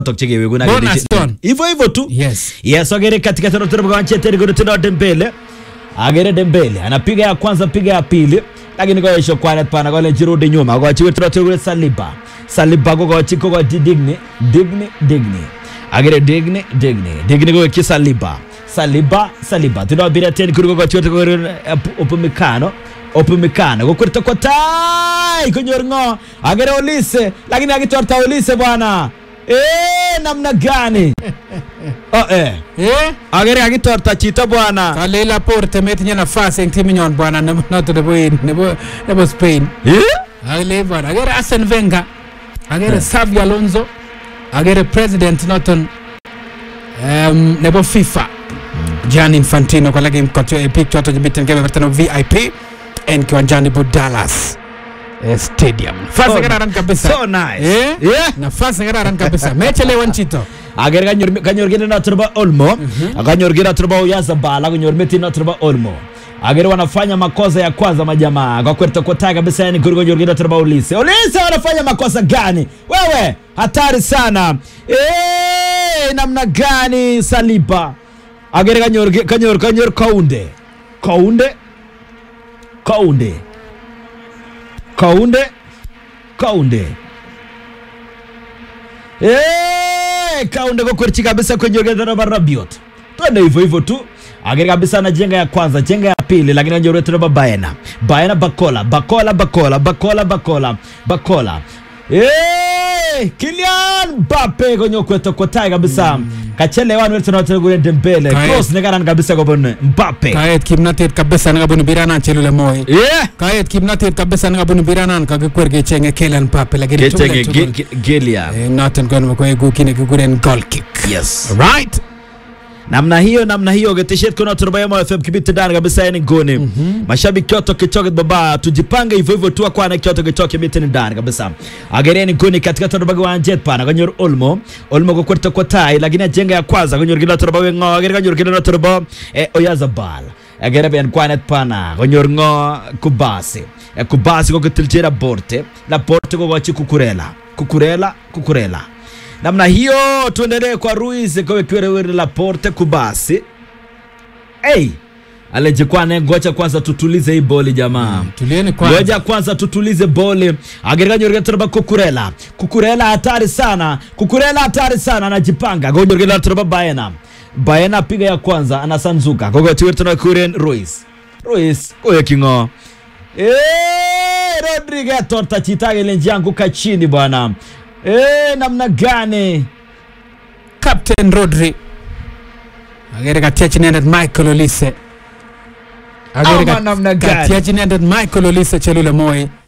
chekeweku na Bonus kile- ton. hivyo hivyo tu Yes. yes agere katika tano tano kwa Manchester kuna Dembele agere Dembele anapiga ya kwanza piga ya pili lakini kwa hisho kwa pana kwa jirudi nyuma kwa chiwe tano tano Saliba Saliba kwa chiko kwa Digni Digni Digni agere Digni Digni Digni kwa kisa Saliba Saliba Saliba tunabira tena kuri kwa chiwe kwa upumikano upumikano kwa kurita kwa tai kunyor ngo agere Olise lakini akitorta Olise bwana eh namna gani oh eh Eh? agere akitorta chito bwana Kale Laporte metinye nafasi eng timinyon bwana nebo- noto nebo in- nebo nebo Spain. Eh? Agere bwana, agere Arsene Wenger, agere Xavi Alonso, agere president noton um, nebo FIFA Gianni Infantino kolake mkotio epik choto chemiten kebeberta nebo VIP en kiwanjani bo Dallas eh, Stadium. Nafasi So- kararan kabisa. so nice. Eh? Yeah. Nafasi kararan kabisa. Mechelewan chito. agere kanyor kanyor kinde noto nebo Olmo akanyor kinde noto nebo Oyarzabal akanyor meti noto nebo Olmo agere wanafanya makosa ya kwanza majamaa kwa kwerta kwa tai kabisa yani kuri kanyor kinde noto nebo Olise Olise wanafanya makosa gani wewe hatari sana eh namna gani Saliba agere kanyor kanyor kanyor Kaunde Kaunde Kaunde Kaunde Kaunde Eh, Kaunde kwa kwerchi kabisa kwenye organo la Rabiot. Twende hivyo hivyo tu. Agere kabisa na jenga ya kwanza, jenga ya pili lakini ndio retu na Baena. Baena Bakola, Bakola Bakola, Bakola Bakola, Bakola. Eh, Kylian Mbappe kwenye kwetu kwa tai kabisa. Kachelewa ni wetu na wetu kule Dembele. Kae. Cross ne karan kabisa kwa bone Mbappe. Kaet kimnatet kabisa nekabunu biranan chelule moi. Yeah. Kaet kimnatet kabisa nekabunu biranan kakikwer kechenge Kylian Mbappe lakini tugul Kechenge tugul. Ge- Ge- Gelia. Eh, noton kono koeku kit nekikuren goal kick. Yes. Right? namna hiyo namna hiyo geteshet kuna turubayama fm kibiti ndani kabisa yani ngoni mashabiki kyoto kichoke baba tujipange hivyo hivyo tu kwa na kyoto kichoke kibiti ndani kabisa agereni ngoni katika turubaga wa jet pana kanyor olmo olmo kwa kwerta kwa tai lakini ajenga ya kwanza kanyor kila turubaga ngo agere kanyor kila turuba eh, oyazabal agere ben kwanet pana kanyor ngo kubasi eh, kubasi kwa kitilchera borte la borte kwa wachi kukurela kukurela kukurela namna hiyo tuendelee kwa Ruiz kwa kiwerewere la Porte Kubasi. Hey, alejikwane ngoja kwanza tutulize hii boli jamaa. Tulieni kwanza. Ngoja kwanza tutulize boli. Agereka nyorga turba kukurela. Kukurela hatari sana. Kukurela hatari sana anajipanga. Ngoja nyorga turba Baena. Baena piga ya kwanza anasanzuka. Gogo tiwe tuna kuren Ruiz. Ruiz koye kingo. Eh, Rodriguez torta chitage lenjanguka chini bwana. Eh, namna gani? Captain Rodri. Agere katiach inendet Michael Olise. Ama namna gani? katiach inendet Michael Olise chelule moi.